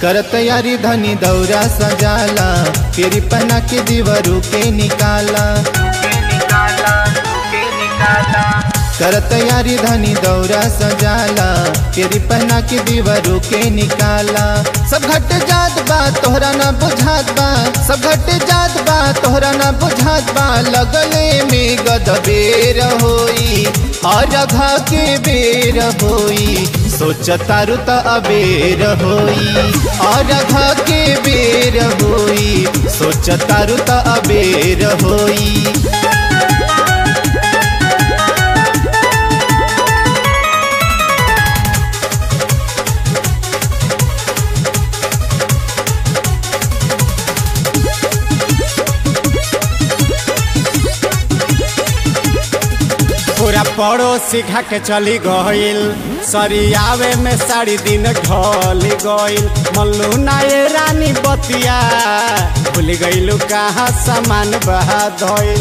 कर तैयारी धनी दौरा सजाला फिर पहना के दीवारू के निकाला कर तैयारी धनी दौरा सजाला फिर पहना के दीवारू के निकाला सब घट जात बा तोहरा ना बुझात बा सब घट जात बा तोहरा ना बुझात बा लगले में गदबेर होई और घा के बेर होई सोच तारू त अबेर होई और घा के बेर होई सोच तारू त अबेर होई पूरा पड़ोसी खा के चली गईल सरियावे में साड़ी दिन ढल गईल मल्लू नाये रानी बतिया भूल गईलू कहाँ सामान बहा धइल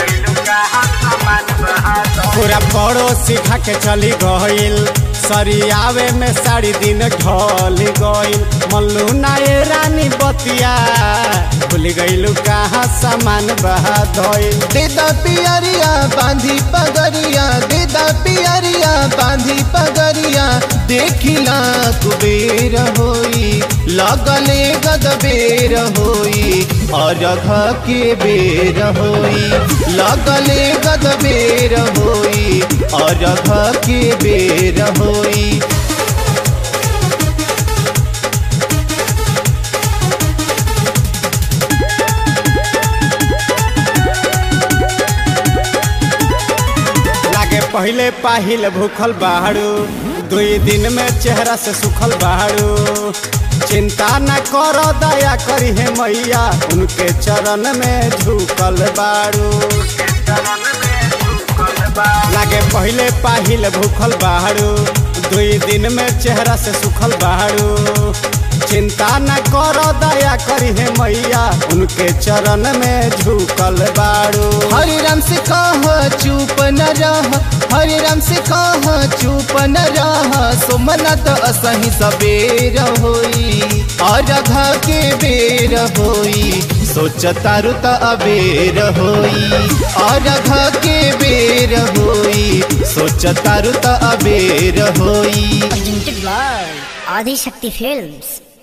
पूरा पड़ोसी खा के चली गईल सरियावे में साड़ी दिन ढल गईल मल्लू नाये रानी बतिया भूल गईलू कहाँ सामान बहा धइल देदा पियरिया बांधी पगरिया देदा पियरिया बांधी पगरिया देखिला कुबेर होई लगले गदबेर होई और घ के बेर होई लगले गदबेर होई और घ के बेर होई लागे पहले पाहिल भूखल बाड़ू दुई दिन में चेहरा से सुखल बाड़ू चिंता न करो दया करी है मैया उनके चरण में झुकल बाड़ू लागे पहले पाहिल भूखल बाड़ू दुई दिन में चेहरा से सुखल बाड़ू चिंता न करो दया करी है मैया उनके चरण में झुकल बाड़ू हरे राम से कह चुप न रह हरे राम से कह चुप न रह सोमनाथ असही सबेर होई और घा के बेर होई सोच तारू त अबेर होई और घा के बेर होई सोच तारू त अबेर होई Presented by Adi Shakti Films.